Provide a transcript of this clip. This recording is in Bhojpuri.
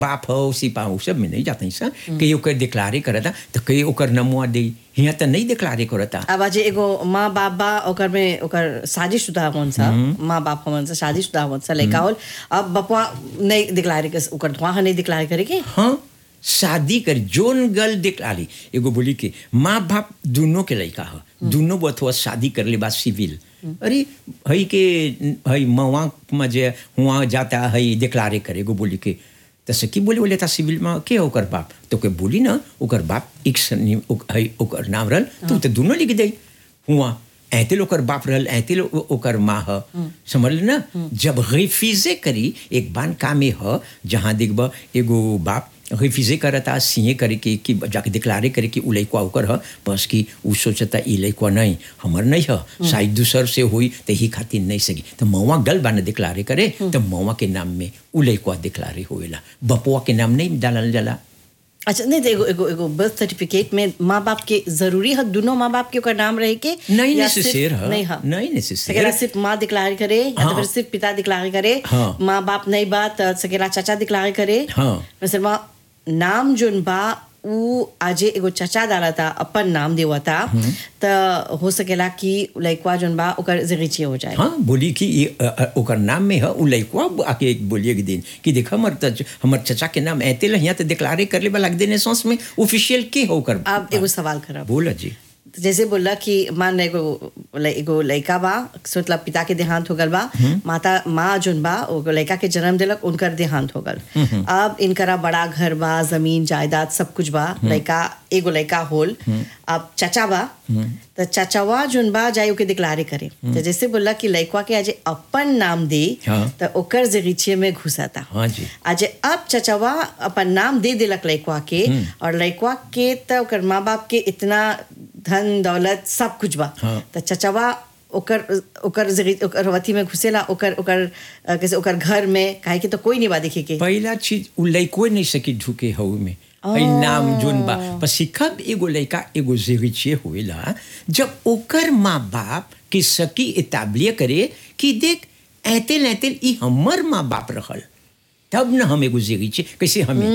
बाप हो सिपा हो सब में नहीं जाता सा कहीं ओकर डिक्लारे करता तो कहीं ओकर नमुआ दे यहाँ तो नहीं डिक्लारे करता अब आज एगो माँ बाप बा ओकर में ओकर शादीशुदा होन सा माँ बाप होन सा शादीशुदा होन सा लड़का होल अब बपुआ नहीं दिखलारे के ओकर धुआं नहीं दिखलारे करे के हाँ शादी कर जोन गल डिक्लारी एगो बोली के माँ बाप दोनों के लड़का है दोनों बथुआ शादी कर ले बाद सिविल अरे हई के हई मवा में जे हुआ जाता हई डिक्लारे करे एगो बोली के तो सकी बोले बोले था सिविल में के ओकर बाप तो के बोली ना ओकर बाप एक सनी हई ओकर नाम रहल तो तो दोनों लिख दे हुआ ऐते ओकर बाप रहल ऐते ओकर माँ ह समझ ना जब रिफ्यूजे करी एक बान कामे ह जहाँ देखब एगो बाप रिफ्यूजे करता सीए करे के कि जाके डिक्लारे करे कि उ लइकवा ओकर ह बस कि उ सोचता ई लइकवा नहीं हमर नहीं ह शायद दूसर से होई तो ही खातिर नहीं सकी तो मौवा गल बाने डिक्लारे करे तो मौवा के नाम में उ लइकवा डिक्लारे होएला बपुआ के नाम नहीं डालल जाला अच्छा नहीं तो एगो एगो एगो बर्थ सर्टिफिकेट में माँ बाप के जरूरी है दोनों माँ बाप के ओकर नाम रहे के नहीं या सिर्फ- necessaire है नहीं है नहीं necessaire। सकेला सिर्फ माँ दिक्लार करे या तो हाँ। फिर सिर्फ पिता दिक्लार करे हाँ। माँ बाप नहीं बा तो सकेला चाचा दिक्लार करे हाँ। वैसे माँ नाम जोन बा उ आजे एगो चाचा डाला था अपन नाम देवा था तो हो सकेला कि लइकवा जोन बा ओकर जरिचे हो जाए हाँ बोली कि ये अ, अ, ओकर नाम में है उ लइकवा आके एक बोलिए एक दिन कि देख हमर त हमर चचा के नाम ऐते ल यहाँ तो डिक्लारे कर ले बा लग देने सॉस में ऑफिशियल के हो ओकर अब एगो सवाल करब बोला जी तो जैसे बोला कि मान एगो ल- एगो लड़का बा सोचला पिता के देहांत हो गल बा माता माँ जोन बा वो लड़का के जन्म दिलक उनकर देहांत हो गल अब इनकरा बड़ा घर बा जमीन जायदाद सब कुछ बा लड़का एगो लड़का होल अब चाचा बा तो चाचावा जोन बा जाए ओके दिक्लारे करे तो जैसे बोला कि लड़का के आज अपन नाम दे हाँ। तो ओकर जगीचे में घुसाता हाँ जी आज अब चचवा अपन नाम दे दिलक लड़कवा के और लड़कवा के तो ओकर माँ बाप के इतना धन दौलत सब कुछ बा हाँ। तो चचवा ओकर ओकर जगह ओकर वती में घुसेला ओकर ओकर अ, कैसे ओकर घर में काहे कि तो कोई नहीं बा देखे के पहला चीज उ लइको नहीं सकी ढुके हऊ में हई नाम जोन बा पर सिखब एगो लइका एगो जेरिचे होएला जब ओकर माँ बाप के सकी इताबलिय करे कि देख ऐते ऐते ई हमर माँ बाप रहल तब न हम एगो जेरिचे कैसे हमें